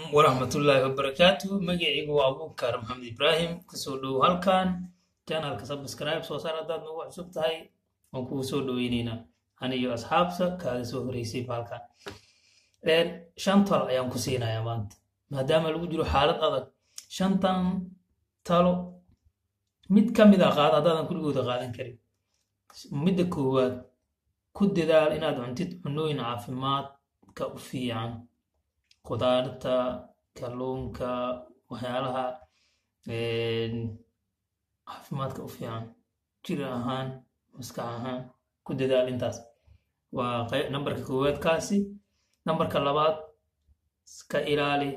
waraxmatullaahi wabarakaatu magacaygu waa abuukar maxamed ibraahim kasoo dhow halkan janalka subscribe soo saar haddaad nagu cusub tahay waan kugu soo dhoweyneynaa aniyo asxaabta kaaga soo horeysay halkan shan talo ayaan ku siinayaa maanta maadaama lagu jiro xaalad adag shantan talo mid ka mid a qaada haddaadan kuligooda qaadan karin midda koowaad ku dadaal inaad cuntid cunooyin caafimaadka u fiican khudaarta kalluunka waxyaalaha caafimaadka u fiican jir ahaan maskax ahaan ku dadaal intaas waa nambarka koowaad kaasi nambarka labaad iska ilaali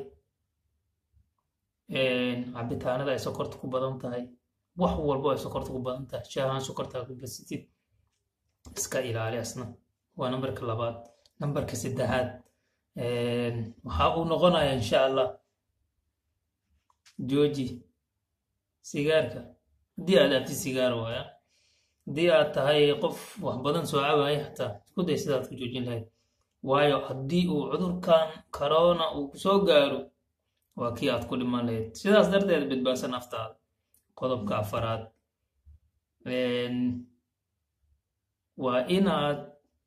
cabitaanada ay sokorta ku badan tahay wax walbo ay sokorta ku badan tahay shaahaan sokorta ku basitid iska ilaali asna waa nambarka labaad nambarka saddexaad waxa uu noqonaya insha allah jooji sigaarka haddii aad abtid sigaar waaya haddii aad tahay qof wax badan soo cabaaya xataa isku day sidaad ku joojin lahayd waayo haddii uu cudurkan corona uu kusoo gaaro waa kii aad ku dhiman lahayd sidaas darteed badbaadsan naftaada qodobka afaraad waa inaad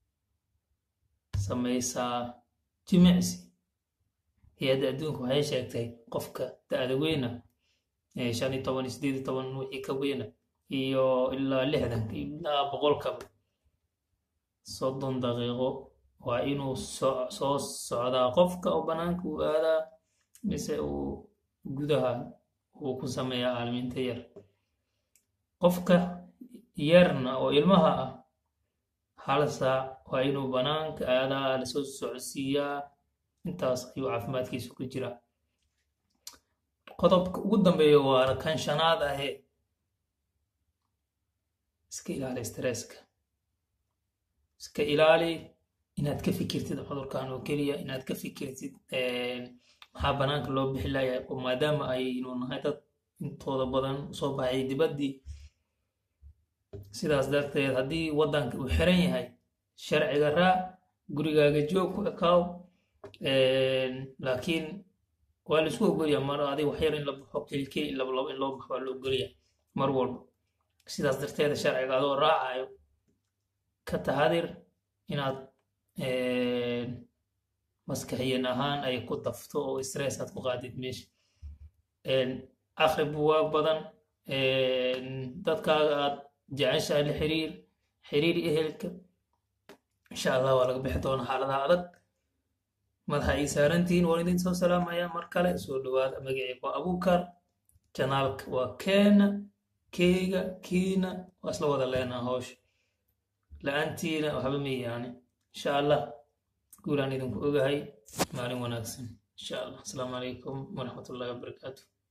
samaysaa jimicsi hay-adda adduunka waxay sheegtay qofka da-da weyna shan iyo toban iyo sideed iyo toban wixii ka weyna iyo ilaa lixdan ilaa boqolkaba soddon daqiiqo waa inuu soo socdaa qofka oo bannaanka uu aadaa mise uu gudaha uu ku sameeyaa aalminta yar qofka yarna oo ilmaha ah hal saac waa inuu bannaanka aadaa lasoo socodsiiyaa intaas ayuu caafimaadkiisu ku jiraa qodobka ugu dambeeya waa kan shanaad ahee iska ilaali stresska iska ilaali inaad ka fikirtid cudurkan oo keliya inaad ka fikirtid maxaa bannaanka loo bixi layahay oo maadaama aynu nahay dad intooda badan soo baxay dibaddii sidaas darteed haddii waddanka uu xiran yahay sharciga raac gurigaaga joog ku ekaaw laakiin waa laisku ogolyaa mar adig waxyar in la baxo kelikeli in labalabo in loo baxo waa la ogolyaa mar walba sidaas darteeda sharciga adoo raacayo ka tahadir inaad maskaxiyan ahaan ay ku dafto oo stress aad ku qaadid meesha akhri buwaag badan dadkaaga aad jeceshahay la xiriir xiriir ehelka insha allah waa laga bixi doona xaaladaha adag madaxa ay saarantihiin waan idin soo salaamaya mar kale soo dhawaada magacii waa abuukar janaalka waa keena keyga kiina waa isla wada leenaa hawsha la-aantiina waxba mayaani insha allah guulaan idinku ogahay maalin wanaagsan insha allah asalaamu calaykum waraxmatullahi wabarakaatu